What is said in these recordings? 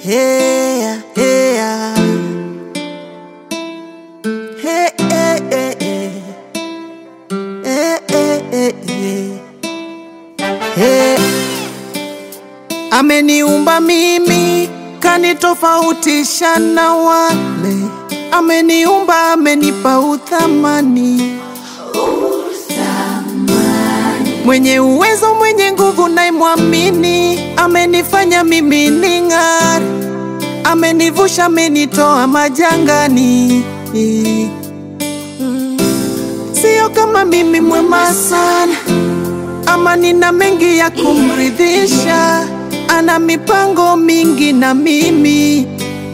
Hey, hey, hey, hey, hey, hey. Hey, hey, hey, hey. Hey. Ameniumba mimi kanitofautisha na wale, ameniumba amenipa uthamani, mwenye uwezo mwenye nguvu naimwamini, amenifanya mimi ning'are, amenivusha amenitoa majangani. Mm. Sio kama mimi mwema sana ama nina mengi ya kumridhisha, ana mipango mingi na mimi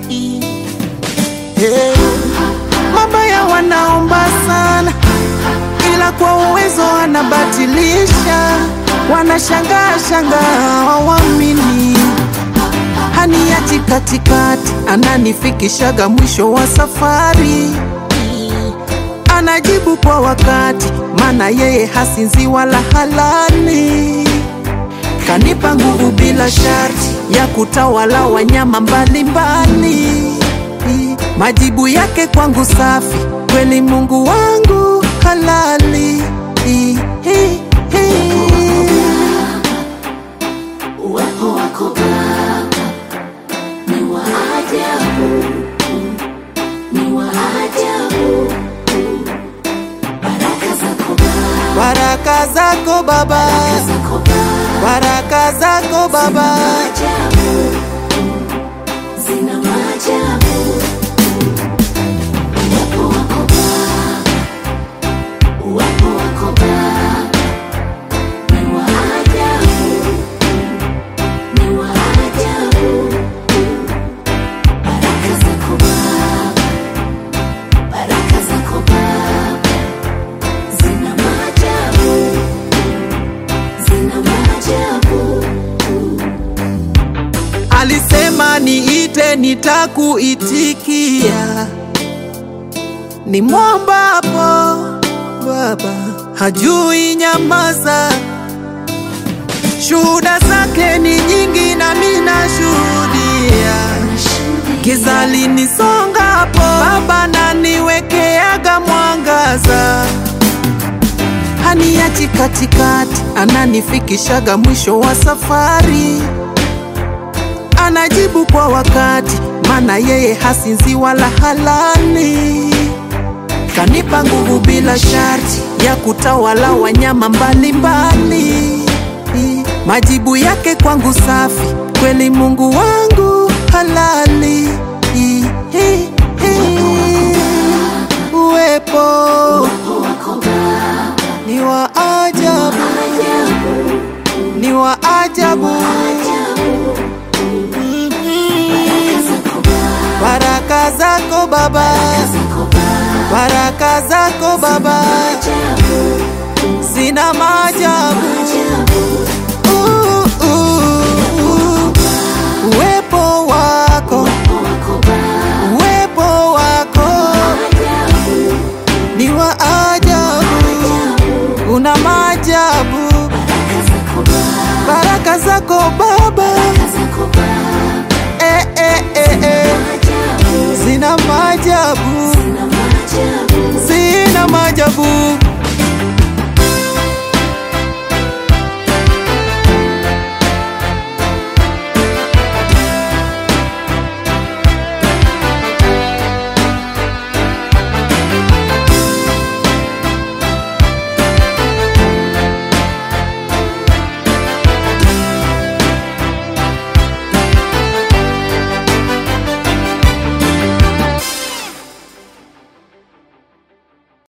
hey. Mabaya wanaomba sana, ila kwa uwezo anabatilisha, wanashangaa shangaa hawamini, haniachi katikati, ananifikishaga mwisho wa safari anajibu kwa wakati, maana yeye hasinzi wala halali. Kanipa nguvu bila sharti ya kutawala wanyama mbalimbali. Majibu yake kwangu safi, kweli Mungu wangu halali. Uwepo wako Baba ni wa ajabu, ni wa ajabu. Baraka zako Baba, Baraka zako Baba, zako Baba, baraka zako Baba, ajabu, zina maajabu. Uwepo wako Baba, uwepo wako Baba ni wa ajabu, ni wa ajabu. Baraka zako Baba, baraka zako Baba zina maajabu, zina maajabu. alisema niite, nitakuitikia. Ni mwombapo Baba hajui nyamaza, shuhuda zake ni nyingi, nami nashuhudia. Giza linisongapo, Baba naniwekeaga mwangaza, haniachi katikati, ananifikishaga mwisho wa safari, anajibu kwa wakati, maana yeye hasinzi wala halali. Kanipa nguvu bila sharti ya kutawala wanyama mbalimbali. Majibu yake kwangu safi, kweli Mungu wangu halali. Uwepo Uwepo wako Baba, ni wa ajabu, ajabu, ni wa ajabu. ajabu. Mhm. Baraka zako Baba, Baraka zako Baba, zako Baba, baraka zako Baba ajabu, zina maajabu. ajabu.